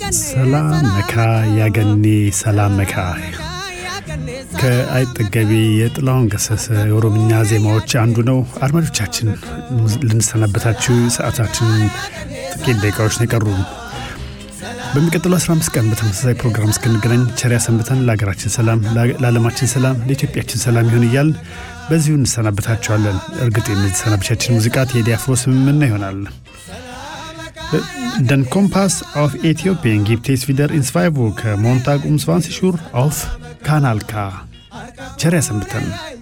ሰላም መካ ያገኔ ሰላም መካ ከአይጠገቤ የጥላሁን ገሰሰ የኦሮምኛ ዜማዎች አንዱ ነው። አድማጮቻችን ልንሰናበታችሁ ሰዓታችን ጥቂት ደቂቃዎች ነው የቀሩን። በሚቀጥለው 15 ቀን በተመሳሳይ ፕሮግራም እስክንገናኝ ቸር ያሰንብተን። ለሀገራችን ሰላም፣ ለዓለማችን ሰላም፣ ለኢትዮጵያችን ሰላም ይሁን እያልን በዚሁ እንሰናበታቸዋለን። እርግጥ የምትሰናበቻችን ሙዚቃ ቴዲ አፍሮ ስምምና ይሆናል። Den Kompass auf Äthiopien gibt es wieder in zwei Wochen, Montag um 20 Uhr auf Kanal K. ቸር ያሰንብተን።